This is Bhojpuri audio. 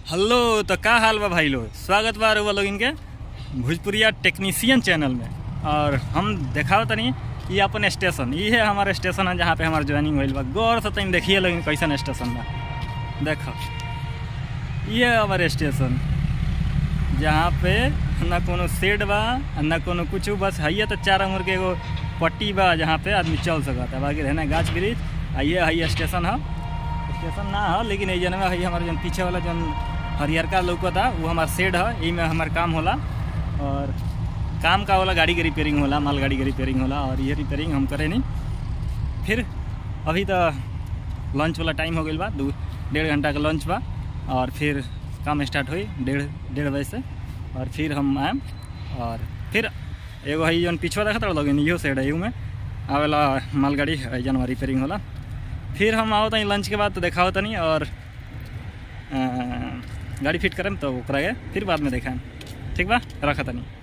हेलो तो का हाल बा भाई लोग स्वागत बा रउआ लोग इनके भोजपुरिया टेक्नीशियन चैनल में और हम देखाओ तनी ये अपन स्टेशन ये है हमारा स्टेशन है जहाँ पे हमार ज्वाइनिंग होइल बा गौर से तनी देखिए लोग कैसन स्टेशन बा देखो ये है हमारे स्टेशन जहाँ पे ना कोनो शेड बा ना कोनो कुछ बस है तो चार उम्र के एगो पट्टी बा जहाँ पे आदमी चल सकता बाकी रहना गाछ वृक्ष आ ये है स्टेशन है स्टेशन ना है लेकिन ये जनवा है हमारे जन पीछे वाला जन हरियरका लौकता वो हमार शेड है यही में हमार काम होला और काम का होला गाड़ी के रिपेयरिंग होला माल गाड़ी के रिपेयरिंग होला और ये रिपेयरिंग हम करे नहीं फिर अभी तो लंच वाला टाइम हो गई बा दू डेढ़ घंटा का लंच बा और फिर काम स्टार्ट हुई डेढ़ डेढ़ बजे से और फिर हम आएम और फिर एगो है जन पिछवा देखा था लगे इहो साइड है में आवेला मालगाड़ी है जन रिपेयरिंग होला फिर हम आओ तनी लंच के बाद तो देखा तनी और अ, गाड़ी फिट करम तो ओकरा के फिर बाद में देखाएम ठीक बा रखा तनी